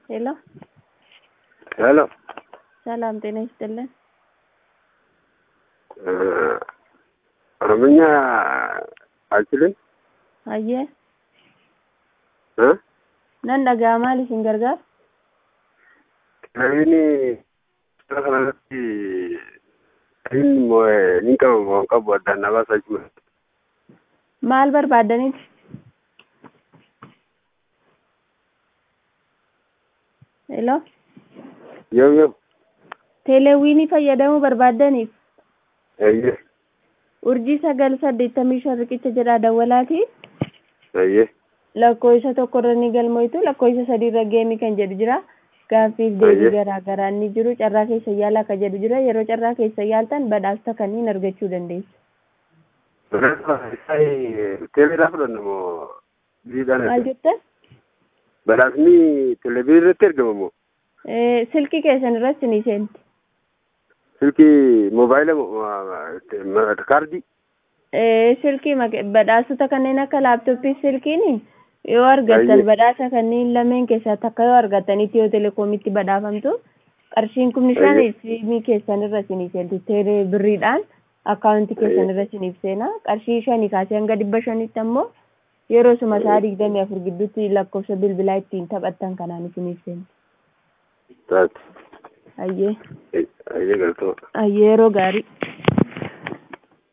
ሄሎ ሄሎ ሰላም ጤና ይስጥልን። ኦሮምኛ አልችልም አየ እ nan dhaga'a maal isin gargaara? namni suura kanarratti ni qaba moo hin qabu addaan na baasaa jechuudha. maal barbaaddaniiti? Hello Yoo yoo teeleewwiinii fayyadamuu barbaaddaniif eeyyee urjii sagal saddeettamii shan riqicha jedhaa dawwalaati eeyyee lakkoofsa tokkorra ni galmoitu lakkoofsa sadiirra geemii kan jedhu jira gaaffiif deebii Ayyee. garaa garaa ni jiru carraa keessa yaala akka jedhu jira yeroo carraa keessa yaaltan badhaasa kanneen argachuu dandeessu. teeleedhaa fudhanna moo biriidhaan maal jettan? badhaasni televezyiinii irratti ergama moo Eh, silkii keessan irratti ni seenti. silkii moobaayila moo kaardii Eh, silkii mak- badhaasota kanneen akka laaptooppii silkiin yoo argattan Ayyee. badhaasa kanneen lameen keessaa takka yoo argattan itiyoo telekoomitti badhaafamtu qarshiin kumni shan Ayyee. siimii keessan irra isinii seentu teelee birriidhaan akkaawuntii keessan Ayyee. irra isiniif seena qarshii shanii kaasee hanga dhibba shanitti ammoo yeroo suma isaa digdamii afur gidduutti lakkoofsa bilbilaa ittiin taphattan kanaan isiniif seenti. taate Ayyee. ayyee galtoota. Ayyee yeroo gaarii.